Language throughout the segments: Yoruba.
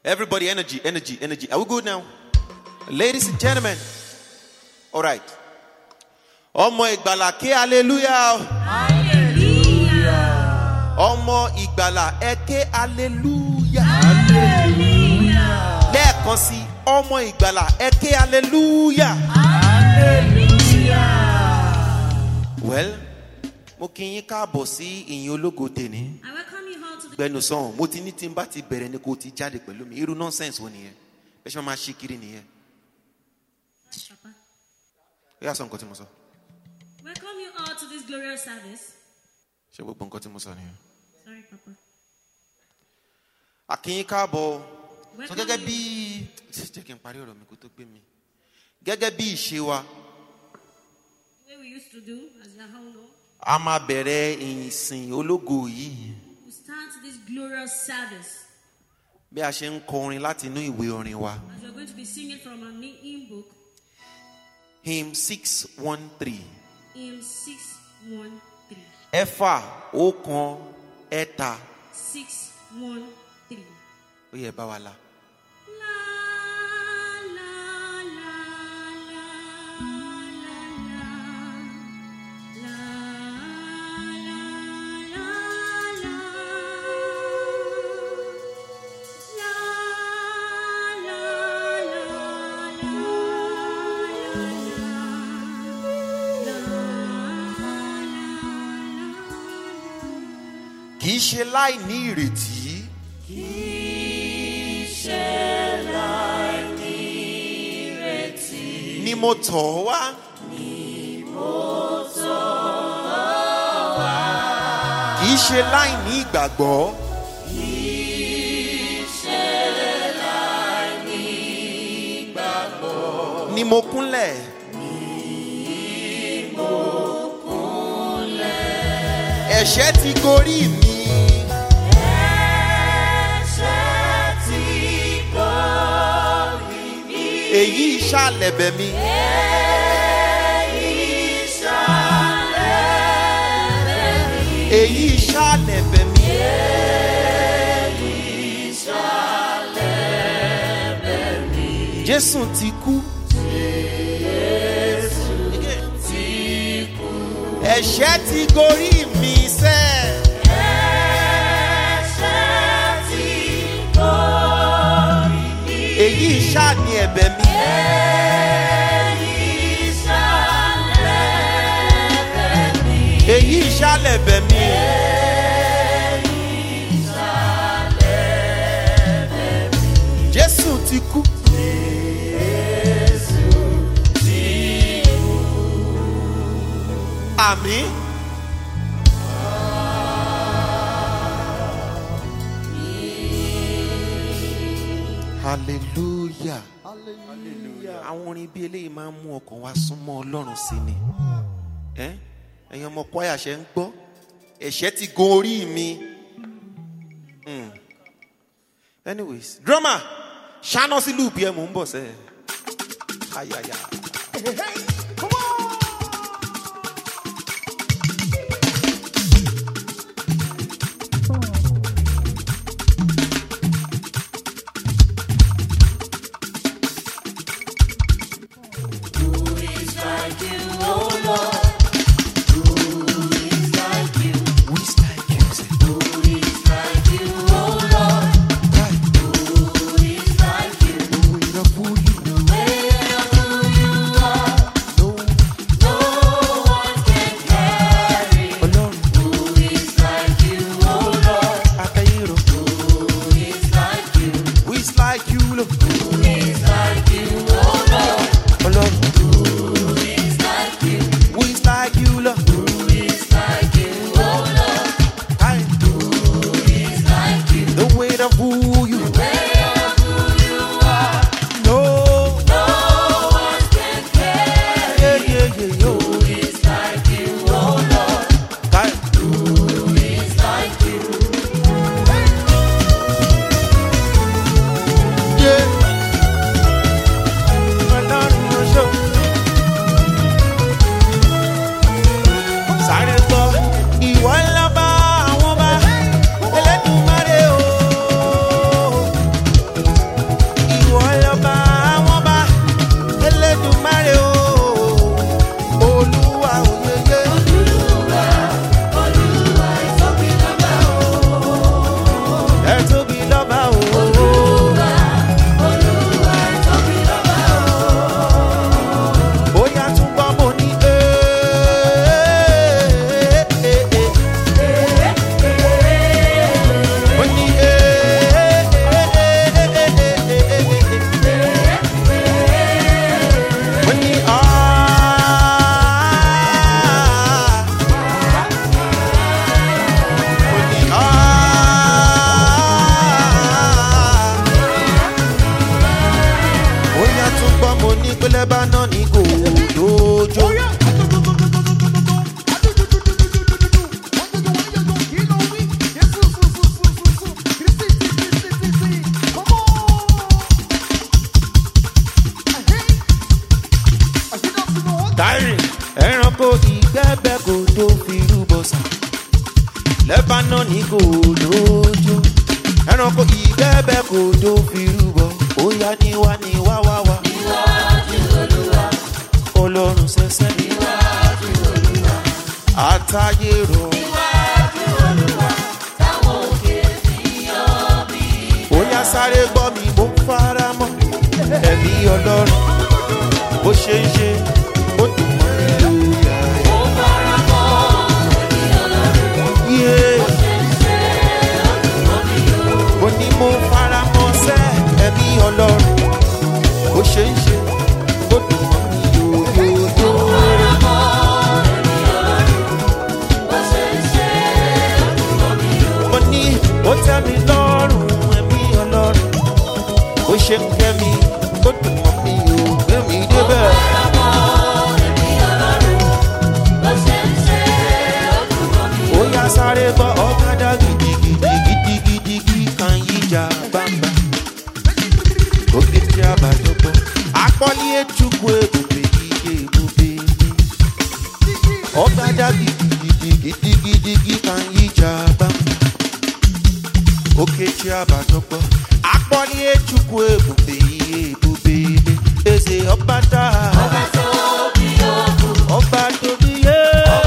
Everybody, energy, energy, energy. Are we good now? Ladies and gentlemen. All right. Ọmọ ìgbàlà ké hallelujah. Ọmọ ìgbàlà ẹ ké hallelujah. Lẹ́ẹ̀kan sí ọmọ ìgbàlà ẹ ké hallelujah. Well, mo kí yín káàbọ̀ sí ìyìn ológo tèní. I welcome you all to the Gbẹnu sọ̀hún, mo ti ní tí n bá ti bẹ̀rẹ̀ ni kò ti jáde pẹ̀lú mi. Irú nọ́nsẹ̀nsì wo nìyẹn? Bẹ́ẹ̀ ṣe máa ṣí kiri nìyẹn. Papa. Ó yà sọ nǹkan tí mo sọ. Welcome you all to this glorious service. Ṣé gbogbo nǹkan tí mo sọ nìyẹn? Sorry, Papa. Akínyín káàbọ̀. Sọ Welcome gẹ́gẹ́ you. bí jẹ́ kí n parí ọ̀rọ̀ mi kó tó gbé mi. Gẹ́gẹ́ bí ìṣe wa, The way we used to do, as you all know, a máa bẹ̀rẹ̀ ìsìn ológo yìí. we start this glorious service Bí a ṣe ń kọrin láti inú ìwé orin wa. as we're going to be singing from our new hymn book, Hymn six one three. hymn 613. Ẹ̀fà ọ̀kan ẹ̀ta 613. ó yẹ bá wa la. La, la, la, la, la, la. La, la, la, la. La, la, la, la, la. Kì í ṣe láì ní ìrètí. Ni mo tọ̀ ọ́ wá. Kì í ṣe láì ní ìgbàgbọ́. Ni mo kúnlẹ̀. Ẹ̀ṣẹ̀ ti gorí mi. Èyí ìṣàlẹ̀bẹ̀ mi. Èyí ìṣàlẹ̀bẹ̀ mi. Jésù ti kú. Ẹ̀ṣẹ̀ ti gorí mi sẹ́ẹ̀. èyí ṣáà ni ẹ̀bẹ̀ mi. èyí ṣáàlẹ̀ ẹ̀bẹ̀ mi. jésù ti kú. àmì. hallelujah. àwọn orin bíi eléyìí máa ń mú ọkàn wa súnmọ́ ọlọ́run sí ni Ẹ́, ẹ̀yin ọmọ kwaya ṣe ń gbọ́ ẹ̀ṣẹ̀ ti gun orí mi Hmm. anyways drummer ṣáná sí lùpì ẹ̀ mò ń bọ̀ sẹ́ ayaya. Who is like you? Say, who is of who you know? Ọlọ́run àtẹ̀yìnrò. Who is like you, Lord? Ọlọ́run. Who is like you, Lord? Aye. The weight of who you know. Yeah, yeah, yeah, yo. Aye. Yeah. Ọlọ́run ló ṣọ́. Sáré gbọ́, ìwọ ńlá bá àwọn bá Elédùmarè o. lẹ́bàánà ní kò lójó. Táírì ẹranko ìgbẹ́bẹ́ kò tó fi rúbọ sà. Lẹ́bàánà ní kò lójó. Ẹranko ìgbẹ́bẹ́ kò tó fi rúbọ. Ó yá ní wá ní wá wá wá. Ọlọ́run ṣẹ̀ṣẹ̀ ní àtàyè rọ̀. Ó yá sáré gbọ́ mi mo fara mọ́. Ẹ̀mí Ọlọ́run bó ṣe ń ṣe ó dùn mọ́ mi lóyà. Yeah. Mo ní mo fara mọ́ sẹ́ ẹ̀mí Ọlọ́run bó ṣe ń ṣe ó dùn mọ́ mi yóyóyó. mo ní ó tẹ́ mi lọ́rùn ẹ̀mí ọlọ́run ó ṣe ń kẹ́ mi ó dùn mọ́ mi ò gbé mi débẹ̀. ó yá sáré bọ́ ọ̀kadà gidigidi gidigidi kan yíjà gbangba oge tí a bá dọ́gbọ́ akpọ́lí echukwu ebube iye ebube mi ọ̀kadà gidigidi gidigidi kan yíjà gbangba oke tí a bá dọ́gbọ́ akpọ́lí echukwu ebube iye ebube mi eze ọbata ọba tóbi yé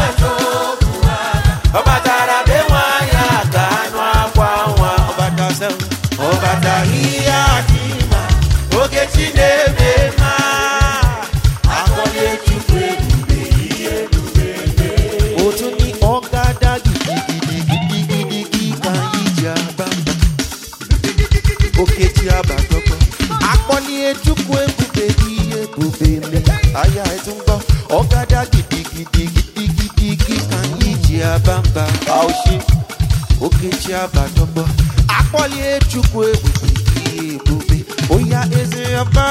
ọbata rabe nwanyị aga anụ akwa nwa ọbata sẹ́wọ̀n ọbata ihe adịma oge chi na-eme mma akpọ́lí echukwu ebube iye ebube mi otu ní ọ̀gádà gidigidigidigidi kan yìí jẹ́ àbámbá òkè tí a bá gbọ́gbọ́. Akpọ́lé ejúkú ebube iye ebube mi. Aya ẹ̀tún gbọ́. Ọ̀gádà gidigidi gidigidi kan yìí jẹ́ àbámbá. Àwòṣe òkè tí a bá gbọ́gbọ́. Akpọ́lé ejúkú ebube iye ebube. Oya eze ọba.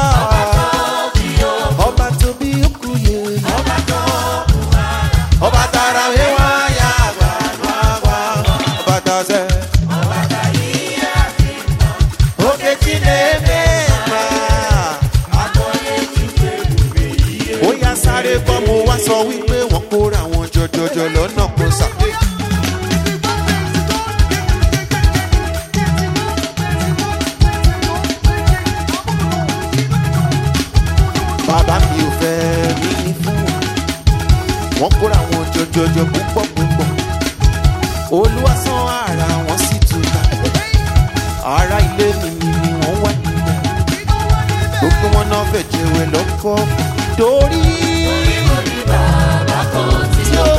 Ọba tóbi okú yẹ. Ọba tara wíwá ya àgbà nù àgbà. Ọba tazẹ́. Oge Chineke ma. Ó yá sáré gbọ́ mo wá sọ wípé wọ́n kóra wọn jọjọjọ lọ́nà kó sà. Bàbá mi ò fẹ́ rí ní fún wọn. Wọ́n kóra wọn jọjọjọ púpọ̀ púpọ̀. Olúwa sán ara wọn sì túká. Ara ilé mi ni ni wọ́n wá níbẹ̀. Gbogbo wọn náà fẹ́ jẹ̀wẹ̀ lọ́kọ́. Torí. tí ó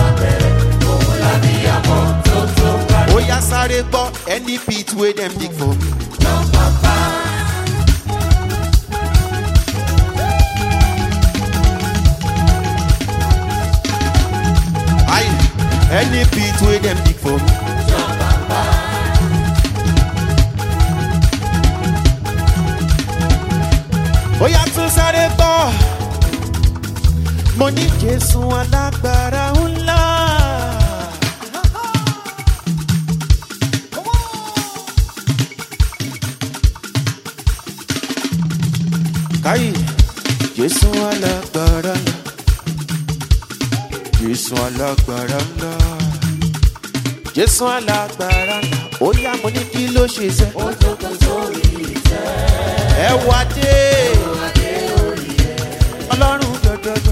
ó yá sáré gbọ́ any pit wey dem dig for me. Aye, any pit wey dem dig for me. ó yá tún sáré gbọ́ mo ní jésù alágbára ńlá. káyì jésù alágbára ńlá jésù alágbára ńlá jésù alágbára ńlá ó yá mo ní kí ló ṣe sẹ́. ẹ wá dé ọlọ́run jọjọjọ.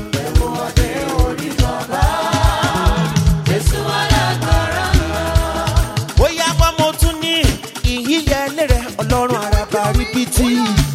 bóyá bá mo tún ní ìyíyẹ lérè ọlọ́run àràbà ríbitì.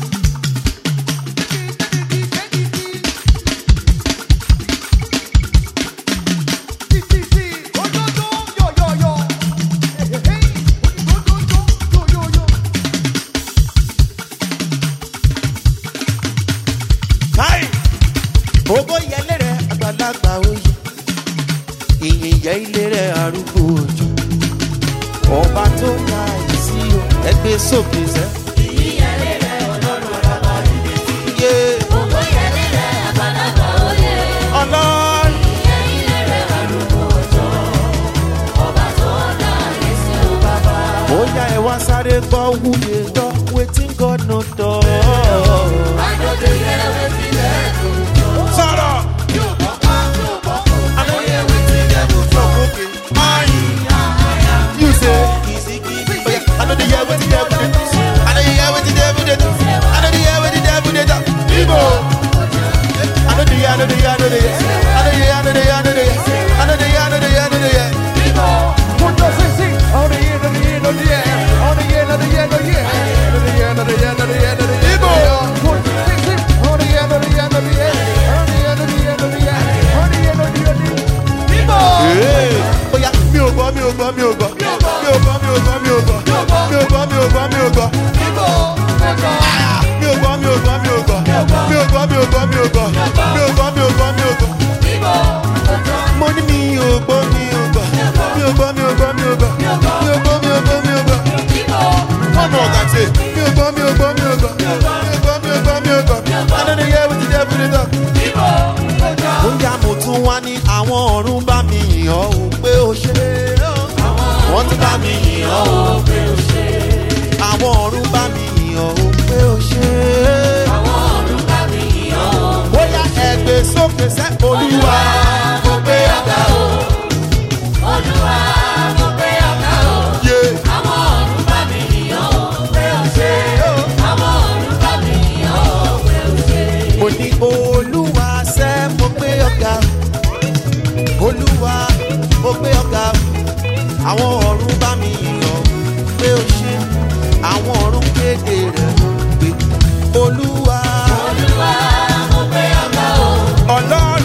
káì ògo yẹ lérè àgbàlagbà oyè ìyìn yẹ ilé rẹ arúgbó òjò ọba tó ga ìsí o ẹgbẹ́ sókè sẹ́. Yeah. but who dey talk wetin God no talk. Sọ̀rọ̀. I no hear wetin devil talk, okay. Aye. You say, oh yeah, I know the hear wetin devil dey talk. I know the hear wetin devil dey talk. I know the hear wetin devil dey talk. Igbo. I know the hear, I know the hear, I know the hear. I know the hear, I know the hear, I know the hear. I know the hear, I know the hear, I know the hear. Punto sí, sí. Oh, the year, the year, the year. Oh, the year, the year, the year. The year, the year, the year, the year. Igbo. Punto sí, sí. Oh, the year, the year, the year. Oh, the year, the year, the year. Oh, the year, the year, the year. Igbo. Hey. Ó yá, mi ò gbọ́, mi ò gbọ́, mi ò gbọ́. Mi ò gbọ́, mi ò gbọ́, mi ò gbọ́. Mi ò gbọ́, mi ò gbọ́, mi ò gbọ́. Igbo. Igbo. Mi ò gbọ́, mi ò gbọ́, mi ò gbọ́. Mi ò gbọ́, mi ò gbọ́, mi ò gbọ́. Mi ò gbọ́, mi ò gbọ́, mi ò gbọ́. Igbo. Mo ní mi ò gbọ́, mi ò gbọ́. Mi ò gbọ́, mi ò gbọ́, mi ò gbọ́. Mi ò gbọ́, mi ò gbọ́, mi ò gbọ́. Igbo. One more time, say. Mi ò gbọ́, mi ò gbọ́, mi ò gbọ́. Mi ò gbọ́, mi ò gbọ́, mi ò gbọ́. I know the year with the devil dey talk. Igbo. bóyá mo tún wá ní àwọn ọ̀run bá mi yìn ọ́ o pé o ṣe wọ́n tún bá mi yìn ọ́ o pé o ṣe àwọn ọ̀run bá mi yìn ọ́ o pé o ṣe bóyá ẹgbẹ́ sókè sẹ́ olúwa mo gbé ọ̀gá o. yé mo ní olúwa sẹ́ mo gbé ọ̀gá o. olúwa mo gbé ọ̀gá o. àwọn ọ̀run bá mi yìn ọ́ pé o ṣe àwọn ọ̀run kéde rẹ̀ pé olúwa ọlọ́run.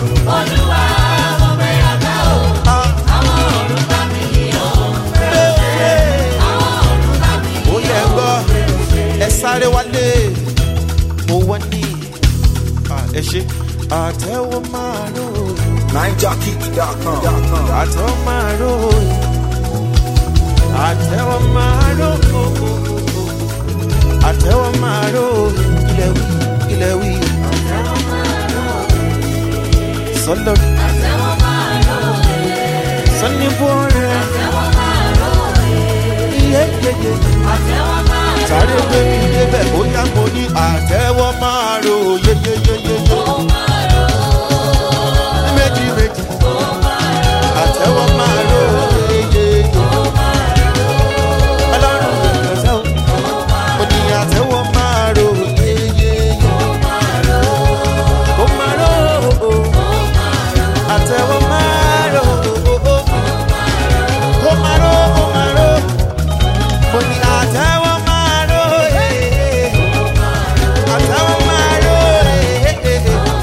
ó yẹ gbọ́ ẹ sáré wálé mo wọ́n ní ẹ ṣe àtẹ̀wọ́ máa rò NineJockey.com. àtẹ̀wọ́ máa rò àtẹ̀wọ́ máa rò àtẹ̀wọ́ máa rò ilẹ̀ wí ilẹ̀ wí sọlọ sọni bọ́ọ̀rẹ́ iye yeye sáré gbé mi débẹ̀ bóyá mo ní àtẹ̀wọ́ máa rò yeyeyeyeye méjì méjì àtẹ̀wọ́ máa rò yeyeye ọlọ́run ìgbọ̀nsẹ̀ o mo ní àtẹ̀wọ́ máa rò yeyeye kó máa rò ó àtẹ̀wọ́ máa rò ó kó máa rò ó máa rò mo ní àtẹ̀wọ́ máa rò yeyeye àtẹ̀wọ́ máa rò yeyeye.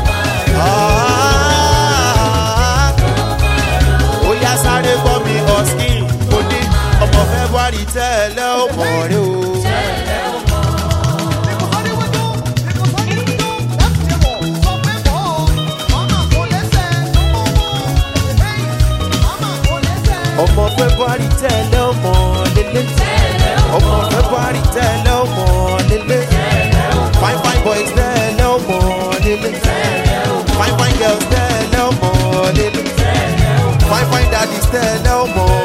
Ah, ó yá sáré gbọ́ mi ọ̀sìn mo ní ọmọ february tẹ́lẹ̀ ó mọ̀ rẹ o. ọmọ february tẹ́lẹ̀ ó mọ̀ lélẹ̀ ọmọ february tẹ́lẹ̀ ó mọ̀ lélẹ̀ fine fine boys tẹ́lẹ̀ ó mọ̀ lélẹ̀ fine fine girls tẹ́lẹ̀ ó mọ̀ lélẹ̀ fine fine daddies tẹ́lẹ̀ ó mọ̀